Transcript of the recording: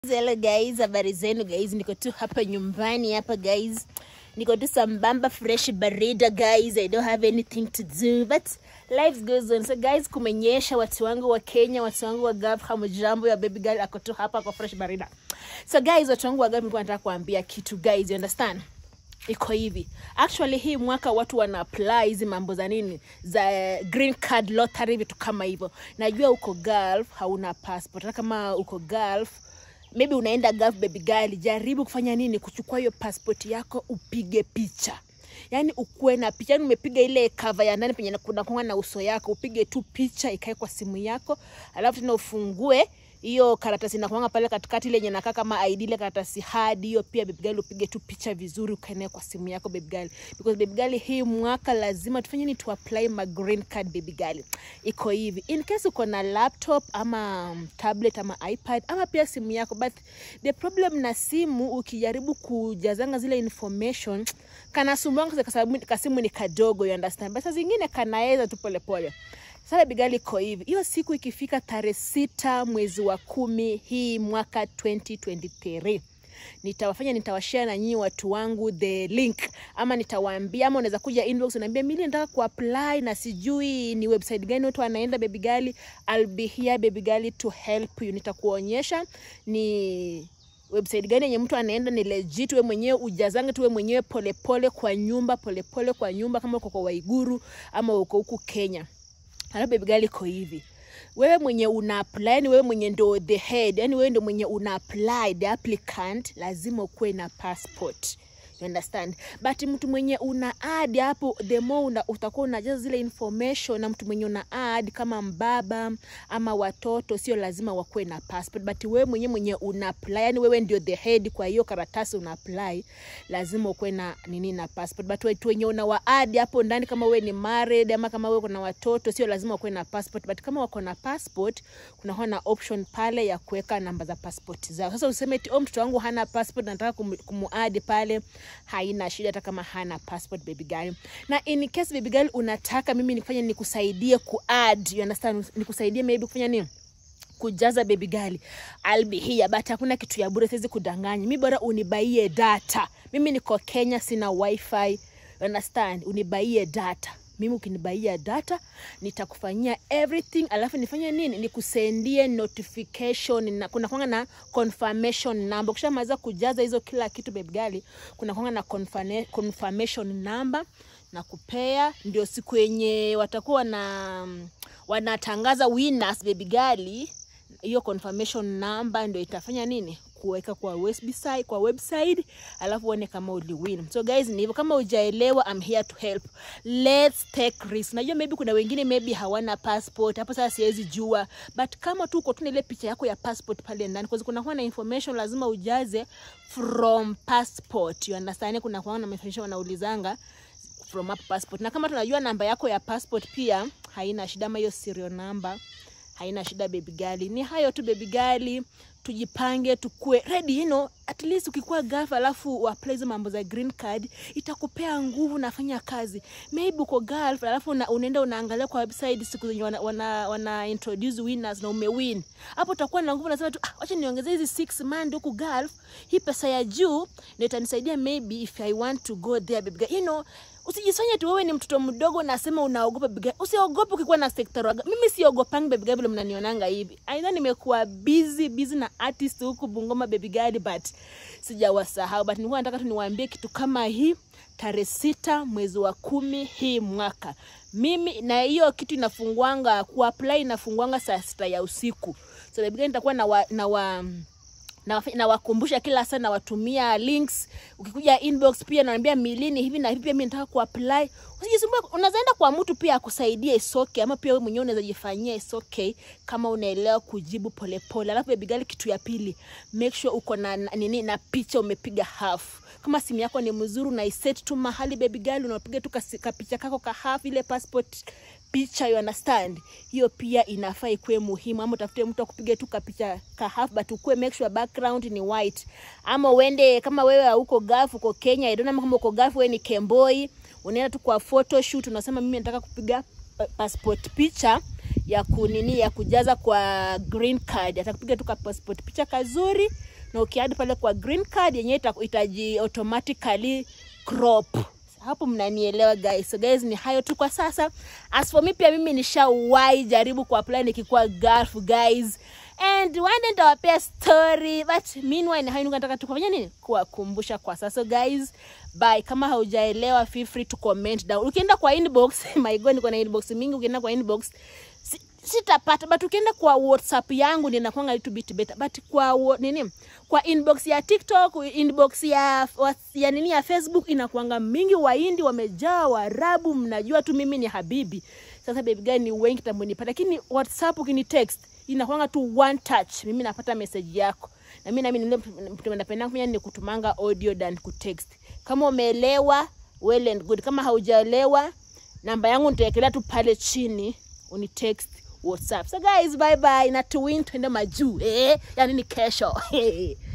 Hello guys, habari zenu guys, niko tu hapa nyumbani hapa guys, niko tu sambamba fresh barida guys, I don't have anything to do but life goes on. So guys, kumenyesha, watu wangu wa Kenya, watu wangu wa Gulf, hamjambo ya baby girl ako tu hapa kwa fresh barida. So guys, watu wangu wa Gulf, nilikuwa nataka kuambia kitu guys, you understand? iko hivi actually hii mwaka watu wana apply hizi mambo za nini za green card lottery vitu kama hivyo najua uko gulf hauna passport hata kama uko gulf maybe unaenda gulf baby girl jaribu kufanya nini kuchukua hiyo passport yako upige picha yaani ukuwe na picha yani umepiga ile cover ya ndani penye kuna konga na uso yako upige tu picha ikae kwa simu yako alafu tena ufungue hiyo karatasi inakuanga pale katikati ile yenye nakaa kama ID ile karatasi hadi hiyo pia baby girl upige tu picha vizuri ukaenea kwa simu yako baby girl because baby girl hii mwaka lazima tufanye ni tu apply ma green card baby girl iko hivi in case uko na laptop ama um, tablet ama iPad ama pia simu yako but the problem na simu ukijaribu kujazanga zile information kanasumbua kwa sababu kasimu ni kadogo you understand but saa zingine kanaweza tu polepole sasa bigali iko hivi hiyo siku ikifika tarehe sita mwezi wa kumi hii mwaka 2023 nitawafanya nitawashare na nyinyi watu wangu the link ama nitawaambia ama unaweza kuja inbox unaambia mimi nataka kuapply na sijui ni website gani watu wanaenda baby gali I'll be here baby gali to help you nitakuonyesha ni website gani yenye mtu anaenda ni legit we mwenyewe ujazange tu we mwenyewe polepole kwa nyumba polepole pole kwa nyumba kama uko kwa waiguru ama uko huku kenya alafu baby girl iko hivi wewe mwenye una apply yani wewe mwenye ndo the head yani wewe ndo mwenye una apply the applicant lazima ukuwe na passport you understand but mtu mwenye una add hapo the more una, utakuwa unajaza zile information na mtu mwenye una add kama mbaba ama watoto sio lazima wakuwe na passport but wewe mwenye mwenye una apply yani wewe ndio the head kwa hiyo karatasi una apply lazima ukuwe na nini na passport but watu wenye una wa add hapo ndani kama wewe ni married ama kama wewe kuna watoto sio lazima wakuwe na passport but kama wako na passport kuna na option pale ya kuweka namba za passport zao sasa useme eti oh, mtoto wangu hana passport nataka kum, kumuadi pale haina shida hata kama hana passport baby girl na in case baby girl unataka mimi nifanye nikusaidie kuadd you understand nikusaidie maybe kufanya nini kujaza baby girl I'll be here but hakuna kitu ya bure siwezi kudanganya mi bora unibaie data mimi niko Kenya sina wifi you understand unibaie data mimi ukinibaia data nitakufanyia everything alafu nifanye nini nikusendie notification na kuna kwanga na confirmation number ukishamaliza kujaza hizo kila kitu baby girl kuna kwanga na confirmation, confirmation number na kupea ndio siku yenye watakuwa na wanatangaza winners baby girl hiyo confirmation number ndio itafanya nini kuweka kwa website, kwa website alafu uone kama uliwin. So guys, ni hivyo. Kama hujaelewa, I'm here to help. Let's take risk. Najua maybe kuna wengine maybe hawana passport, hapo sasa siwezi jua, but kama tu uko tu na ile picha yako ya passport pale ndani, kwa kuna kuwa na information lazima ujaze from passport, you understand? Kuna kuwa na information wanaulizanga from up passport, na kama tunajua namba yako ya passport pia haina shida, ama hiyo serial number haina shida baby gali ni hayo tu baby gali tujipange tukue ready you know, at least ukikuwa gafa alafu uapply hizo mambo za green card itakupea nguvu nafanya kazi maybe uko gulf alafu una, unaenda unaangalia kwa website siku zenye wana, wana, wana introduce winners na umewin hapo utakuwa na nguvu nasema tu ah, wacha niongeze hizi six month huku gulf hii pesa ya juu ndio itanisaidia maybe if i want to go there baby you know usijifanye tu wewe ni mtoto mdogo nasema unaogopa biga usiogope ukikuwa na sekta raga mimi siogopangi baby girl vile mnanionanga hivi aidha nimekuwa busy busy na artist huku Bungoma baby girl but sijawasahau but nilikuwa nataka tu niwaambie kitu kama hii tarehe sita mwezi wa kumi hii mwaka mimi na hiyo kitu inafungwanga kuapply inafungwanga saa sita ya usiku so baby girl nitakuwa na wa, na wa nawakumbusha na kila saa nawatumia links ukikuja inbox pia naambia milini hivi na hivi pia mimi nataka kuapply usijisumbue unaweza enda kwa mtu pia akusaidie isoke ama pia wewe mwenyewe unaweza jifanyia isoke kama unaelewa kujibu polepole alafu baby girl kitu ya pili make sure uko na nini na picha umepiga half kama simu yako ni mzuri unaiset tu mahali baby girl unapiga tu kapicha kako ka half ile passport picha you understand hiyo pia inafaa ikuwe muhimu ama utafute mtu akupiga tu kapicha ka half but ukuwe make sure background ni white ama uende kama wewe hauko gulf uko kenya i don't know kama uko gulf wewe ni kemboi unaenda tu kwa photo shoot unasema mimi nataka kupiga passport picha ya kunini ya kujaza kwa green card atakupiga tu ka passport picha kazuri na ukiadi pale kwa green card yenyewe ita- itaji automatically crop hapo mnanielewa guys so guys ni hayo tu kwa sasa as for me pia mimi nishawahi jaribu kuapply nikikuwa gulf guys and one day nitawapea story but meanwhile ni hayo nilikuwa nataka tukufanya nini kuwakumbusha kwa sasa so guys bye kama haujaelewa feel free to comment down ukienda kwa inbox my god niko na inbox mingi ukienda kwa inbox si- sitapata but ukienda kwa whatsapp yangu ninakwanga little bit better but kwa wo- nini kwa inbox ya tiktok inbox ya, wa- ya nini ya facebook inakwanga mingi waindi wamejaa warabu mnajua tu mimi ni habibi sasa baby guy ni wengi tambunipata lakini whatsapp ukini text inakwanga tu one touch mimi napata message yako na mimi nami nile mtu napenda kufanya ni kutumanga audio than kutext kama umeelewa well and good kama haujaelewa namba yangu nitaekelea tu pale chini unitext whatsapp so guys bye bye na tuwin twende majuu eh? yani ni kesho